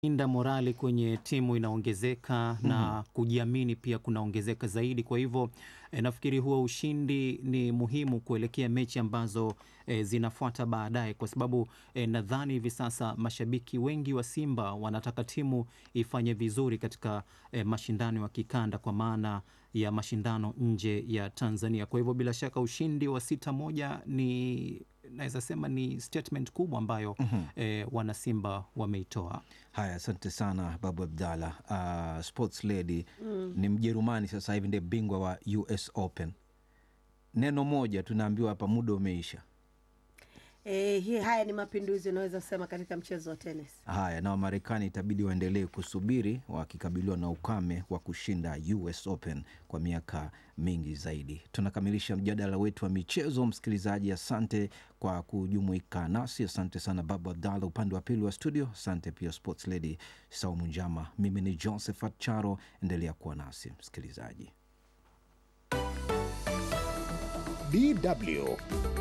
inda morali kwenye timu inaongezeka na kujiamini pia kunaongezeka zaidi. Kwa hivyo eh, nafikiri huo ushindi ni muhimu kuelekea mechi ambazo eh, zinafuata baadaye, kwa sababu eh, nadhani hivi sasa mashabiki wengi wa Simba wanataka timu ifanye vizuri katika eh, mashindano ya kikanda kwa maana ya mashindano nje ya Tanzania. Kwa hivyo bila shaka ushindi wa sita moja ni naweza sema ni statement kubwa ambayo eh, wanasimba wameitoa. Haya, asante sana Babu Abdalla. Uh, sports lady ni Mjerumani sasa hivi ndiye bingwa wa US Open. Neno moja tunaambiwa hapa, muda umeisha. E, hii haya ni mapinduzi unaweza kusema katika mchezo wa tenis. Haya, na Wamarekani itabidi waendelee kusubiri wakikabiliwa na ukame wa kushinda US Open kwa miaka mingi zaidi. Tunakamilisha mjadala wetu wa michezo. Msikilizaji, asante kwa kujumuika nasi. Asante sana Babu Abdalla upande wa pili wa studio. Asante pia Sports Lady Saumu Njama. Mimi ni Josephat Charo, endelea kuwa nasi msikilizaji. DW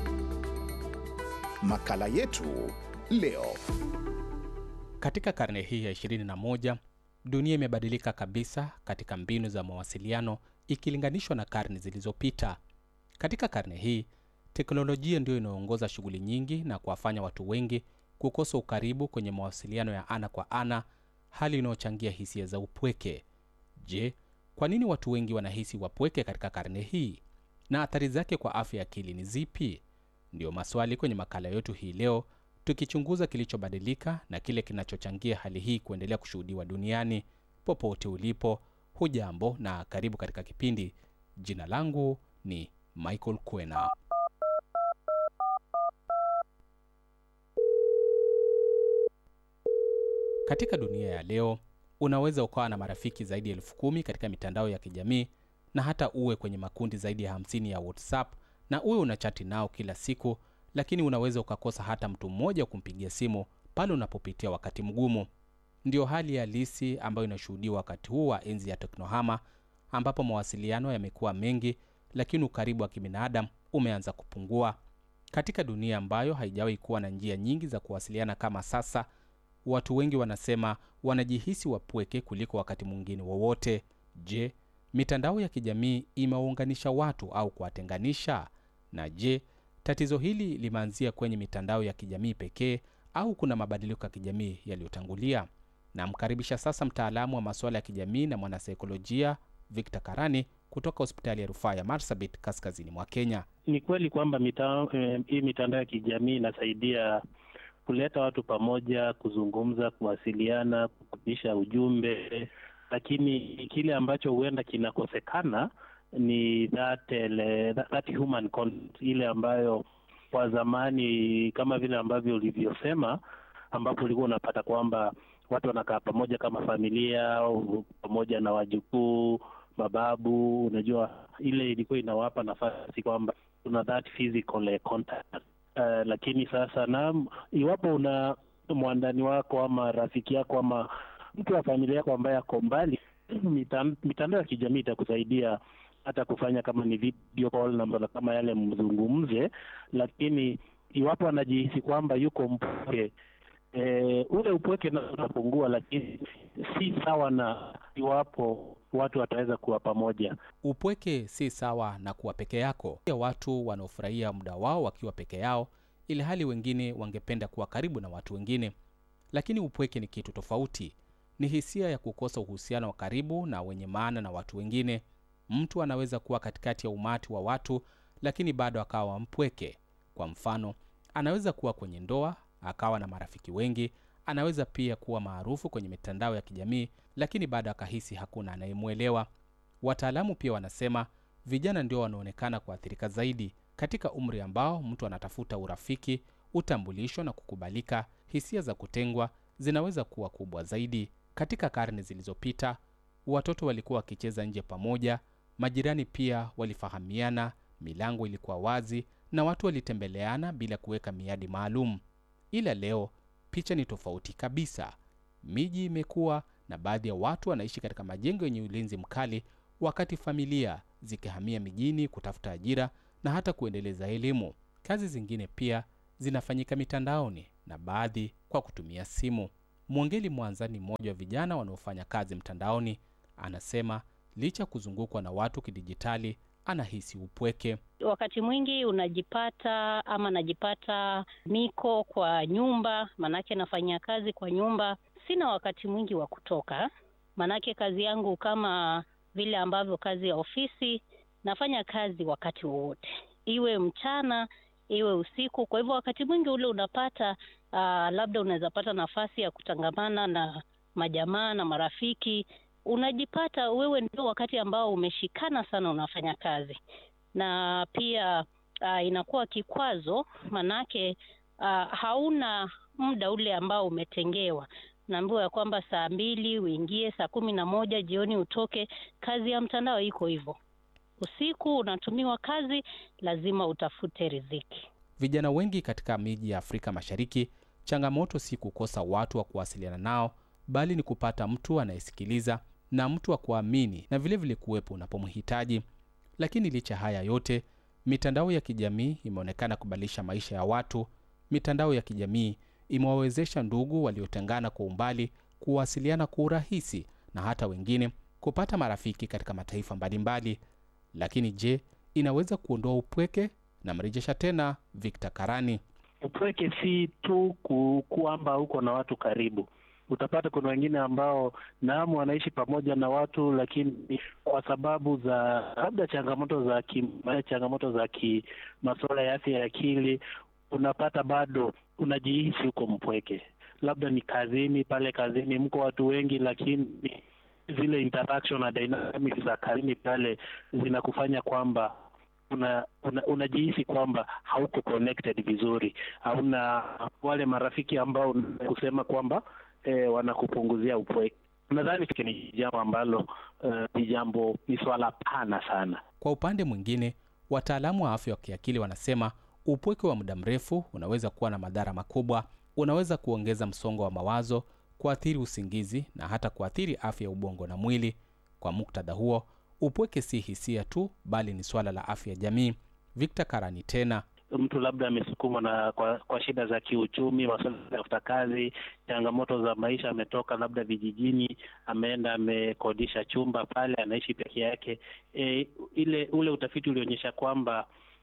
makala yetu leo. Katika karne hii ya 21 dunia imebadilika kabisa katika mbinu za mawasiliano ikilinganishwa na karne zilizopita. Katika karne hii teknolojia ndiyo inayoongoza shughuli nyingi na kuwafanya watu wengi kukosa ukaribu kwenye mawasiliano ya ana kwa ana, hali inayochangia hisia za upweke. Je, kwa nini watu wengi wanahisi wapweke katika karne hii na athari zake kwa afya ya akili ni zipi? Ndiyo maswali kwenye makala yetu hii leo, tukichunguza kilichobadilika na kile kinachochangia hali hii kuendelea kushuhudiwa duniani. Popote ulipo, hujambo na karibu katika kipindi. Jina langu ni Michael Kwena. Katika dunia ya leo, unaweza ukawa na marafiki zaidi ya elfu kumi katika mitandao ya kijamii na hata uwe kwenye makundi zaidi ya hamsini ya WhatsApp na uwe unachati nao kila siku, lakini unaweza ukakosa hata mtu mmoja wa kumpigia simu pale unapopitia wakati mgumu. Ndiyo hali halisi ambayo inashuhudiwa wakati huu wa enzi ya teknohama, ambapo mawasiliano yamekuwa mengi, lakini ukaribu wa kibinadamu umeanza kupungua. Katika dunia ambayo haijawahi kuwa na njia nyingi za kuwasiliana kama sasa, watu wengi wanasema wanajihisi wapweke kuliko wakati mwingine wowote. Je, mitandao ya kijamii imewaunganisha watu au kuwatenganisha? Na je, tatizo hili limeanzia kwenye mitandao ya kijamii pekee au kuna mabadiliko ya kijamii yaliyotangulia? Namkaribisha sasa mtaalamu wa masuala ya kijamii na mwanasaikolojia Victor Karani kutoka hospitali ya rufaa ya Marsabit kaskazini mwa Kenya. Ni kweli kwamba mita, eh, hii mitandao ya kijamii inasaidia kuleta watu pamoja, kuzungumza, kuwasiliana, kupitisha ujumbe, lakini kile ambacho huenda kinakosekana ni that, ele, that, that human contact, ile ambayo kwa zamani kama vile ambavyo ulivyosema, ambapo ulikuwa unapata kwamba watu wanakaa pamoja kama familia au pamoja na wajukuu, mababu. Unajua, ile ilikuwa inawapa nafasi kwamba kuna that physical contact. Uh, lakini sasa na iwapo una mwandani wako ama rafiki yako ama mtu wa familia yako ambaye ako mbali, mitan- mitandao ya kijamii itakusaidia hata kufanya kama ni video call na kama yale mzungumze, lakini iwapo anajihisi kwamba yuko mpweke e, ule upweke nao utapungua, lakini si sawa na iwapo watu wataweza kuwa pamoja. Upweke si sawa na kuwa peke yako. Pia watu wanaofurahia muda wao wakiwa peke yao, ili hali wengine wangependa kuwa karibu na watu wengine. Lakini upweke ni kitu tofauti. Ni hisia ya kukosa uhusiano wa karibu na wenye maana na watu wengine. Mtu anaweza kuwa katikati ya umati wa watu, lakini bado akawa mpweke. Kwa mfano, anaweza kuwa kwenye ndoa akawa na marafiki wengi. Anaweza pia kuwa maarufu kwenye mitandao ya kijamii, lakini bado akahisi hakuna anayemwelewa. Wataalamu pia wanasema vijana ndio wanaonekana kuathirika zaidi katika umri ambao mtu anatafuta urafiki, utambulisho na kukubalika. Hisia za kutengwa zinaweza kuwa kubwa zaidi. Katika karne zilizopita, watoto walikuwa wakicheza nje pamoja, majirani pia walifahamiana, milango ilikuwa wazi na watu walitembeleana bila kuweka miadi maalum. Ila leo picha ni tofauti kabisa. Miji imekuwa na baadhi ya watu wanaishi katika majengo yenye ulinzi mkali, wakati familia zikihamia mijini kutafuta ajira na hata kuendeleza elimu. Kazi zingine pia zinafanyika mitandaoni na baadhi kwa kutumia simu. Mwongeli Mwanza ni mmoja wa vijana wanaofanya kazi mtandaoni. Anasema licha ya kuzungukwa na watu kidijitali, anahisi upweke. Wakati mwingi unajipata ama najipata niko kwa nyumba, manake nafanyia kazi kwa nyumba. Sina wakati mwingi wa kutoka, manake kazi yangu kama vile ambavyo kazi ya ofisi, nafanya kazi wakati wowote, iwe mchana iwe usiku. Kwa hivyo wakati mwingi ule unapata uh, labda unaweza pata nafasi ya kutangamana na majamaa na marafiki, unajipata wewe ndio wakati ambao umeshikana sana unafanya kazi, na pia uh, inakuwa kikwazo, manake uh, hauna muda ule ambao umetengewa. Naambiwa ya kwamba saa mbili uingie, saa kumi na moja jioni utoke. Kazi ya mtandao iko hivyo, usiku unatumiwa kazi, lazima utafute riziki. Vijana wengi katika miji ya Afrika Mashariki, changamoto si kukosa watu wa kuwasiliana nao, bali ni kupata mtu anayesikiliza na mtu wa kuamini na vilevile kuwepo unapomhitaji. Lakini licha haya yote, mitandao ya kijamii imeonekana kubadilisha maisha ya watu. Mitandao ya kijamii imewawezesha ndugu waliotengana kwa umbali kuwasiliana kwa urahisi na hata wengine kupata marafiki katika mataifa mbalimbali. Lakini je, inaweza kuondoa upweke? Namrejesha tena Victor Karani. Upweke si tu ku, kwamba uko na watu karibu. Utapata kuna wengine ambao naam, wanaishi pamoja na watu, lakini kwa sababu za labda changamoto za ki, changamoto za ki masuala ya afya ya akili, unapata bado unajihisi uko mpweke. Labda ni kazini, pale kazini mko watu wengi, lakini zile interaction na dynamics za kazini pale zinakufanya kwamba una, una, unajihisi kwamba hauko connected vizuri, hauna wale marafiki ambao kusema kwamba eh, wanakupunguzia upweke. Nadhani ni jambo ambalo ni uh, jambo ni swala pana sana. Kwa upande mwingine, wataalamu wa afya wa kiakili wanasema upweke wa muda mrefu unaweza kuwa na madhara makubwa. Unaweza kuongeza msongo wa mawazo, kuathiri usingizi na hata kuathiri afya ya ubongo na mwili. Kwa muktadha huo, upweke si hisia tu, bali ni swala la afya ya jamii. Victor Karani tena mtu labda amesukumwa na kwa, kwa shida za kiuchumi, masuala ya kutafuta kazi, changamoto za maisha, ametoka labda vijijini, ameenda amekodisha chumba pale, anaishi peke yake. E, ile ule utafiti ulionyesha kwamba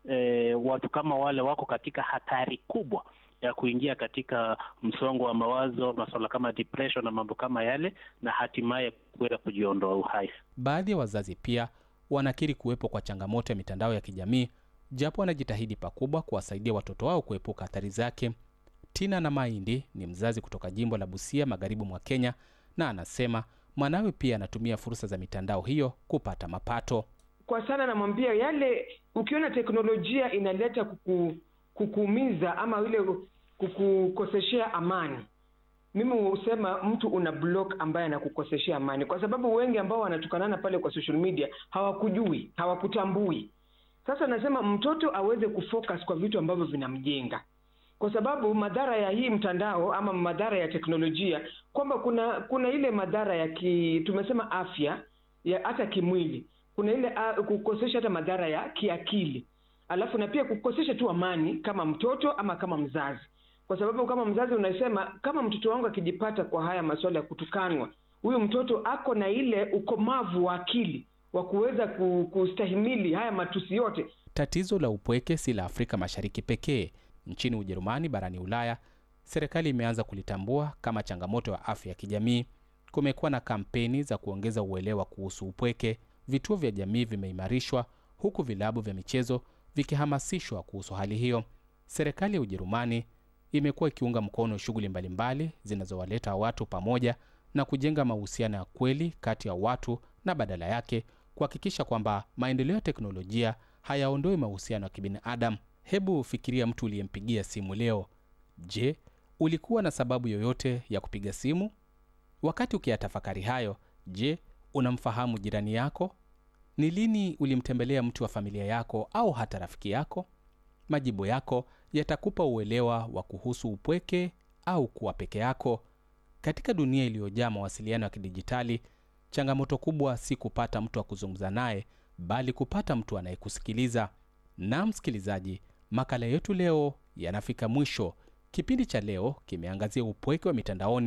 e, watu kama wale wako katika hatari kubwa ya kuingia katika msongo wa mawazo, masuala kama depression na mambo kama yale, na hatimaye kuweza kujiondoa uhai. Baadhi ya wazazi pia wanakiri kuwepo kwa changamoto ya mitandao ya kijamii japo wanajitahidi pakubwa kuwasaidia watoto wao kuepuka athari zake. Tina na Mahindi ni mzazi kutoka jimbo la Busia, magharibi mwa Kenya, na anasema mwanawe pia anatumia fursa za mitandao hiyo kupata mapato. Kwa sana namwambia yale, ukiona teknolojia inaleta kuku, kukuumiza ama ile kukukoseshea amani, mimi husema mtu una block ambaye anakukoseshea amani, kwa sababu wengi ambao wanatukanana pale kwa social media hawakujui, hawakutambui sasa nasema mtoto aweze kufocus kwa vitu ambavyo vinamjenga, kwa sababu madhara ya hii mtandao ama madhara ya teknolojia, kwamba kuna kuna ile madhara ya ki, tumesema afya ya hata kimwili, kuna ile uh, kukosesha hata madhara ya kiakili, alafu na pia kukosesha tu amani kama mtoto ama kama mzazi, kwa sababu kama mzazi unasema kama mtoto wangu akijipata kwa haya masuala ya kutukanwa, huyu mtoto ako na ile ukomavu wa akili wa kuweza kustahimili haya matusi yote. Tatizo la upweke si la Afrika Mashariki pekee. Nchini Ujerumani, barani Ulaya, serikali imeanza kulitambua kama changamoto ya afya ya kijamii. Kumekuwa na kampeni za kuongeza uelewa kuhusu upweke. Vituo vya jamii vimeimarishwa, huku vilabu vya michezo vikihamasishwa kuhusu hali hiyo. Serikali ya Ujerumani imekuwa ikiunga mkono shughuli mbalimbali zinazowaleta watu pamoja na kujenga mahusiano ya kweli kati ya watu na badala yake kuhakikisha kwamba maendeleo ya teknolojia hayaondoi mahusiano ya kibinadamu. Hebu fikiria mtu uliyempigia simu leo. Je, ulikuwa na sababu yoyote ya kupiga simu? Wakati ukiyatafakari hayo, je, unamfahamu jirani yako? Ni lini ulimtembelea mtu wa familia yako au hata rafiki yako? Majibu yako yatakupa uelewa wa kuhusu upweke au kuwa peke yako. Katika dunia iliyojaa mawasiliano ya kidijitali, changamoto kubwa si kupata mtu wa kuzungumza naye, bali kupata mtu anayekusikiliza. Na msikilizaji, makala yetu leo yanafika mwisho. Kipindi cha leo kimeangazia upweke wa mitandaoni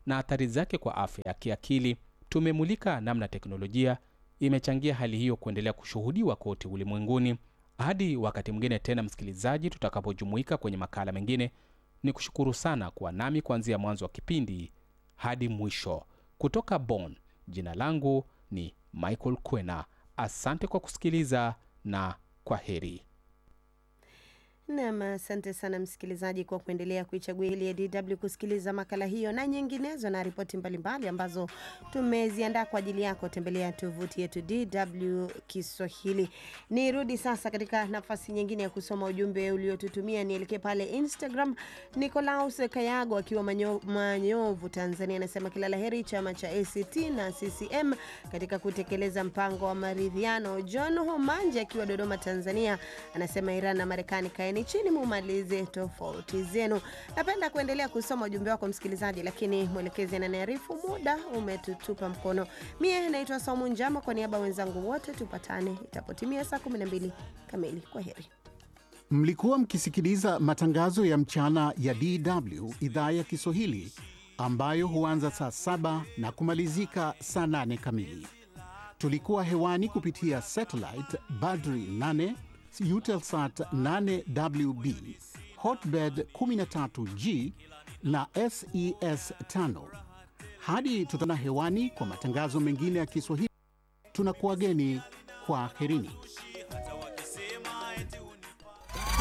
na athari zake kwa afya ya kiakili. Tumemulika namna teknolojia imechangia hali hiyo kuendelea kushuhudiwa kote ulimwenguni. Hadi wakati mwingine tena, msikilizaji, tutakapojumuika kwenye makala mengine, ni kushukuru sana kuwa nami kuanzia mwanzo wa kipindi hadi mwisho. Kutoka Bonn, jina langu ni Michael Kwena. Asante kwa kusikiliza na kwa heri. Nam, asante sana msikilizaji kwa kuendelea kuichagua hili ya DW kusikiliza makala hiyo na nyinginezo na ripoti mbalimbali ambazo tumeziandaa kwa ajili yako. Tembelea tovuti yetu DW Kiswahili. Nirudi sasa katika nafasi nyingine ya kusoma ujumbe uliotutumia. Nielekee pale Instagram. Nicolaus Kayago akiwa manyo, Manyovu, Tanzania, anasema kila la heri chama cha ACT na CCM katika kutekeleza mpango wa maridhiano. John Homanje akiwa Dodoma, Tanzania, anasema Iran na Marekani kaeni chini mumalize tofauti zenu. Napenda kuendelea kusoma ujumbe wako msikilizaji, lakini mwelekezi ananiarifu muda umetutupa mkono. Mie naitwa Saumu Njama, kwa niaba ya wenzangu wote tupatane itapotimia saa 12 kamili. Kwa heri. Mlikuwa mkisikiliza matangazo ya mchana ya DW idhaa ya Kiswahili ambayo huanza saa saba na kumalizika saa nane kamili. Tulikuwa hewani kupitia satellite Badri 8 Eutelsat 8WB Hotbird 13G na SES 5. Hadi tutana hewani kwa matangazo mengine ya Kiswahili, tunakuwageni kwa herini.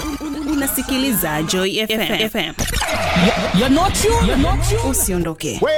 Unasikiliza Joy FM. Usiondoke.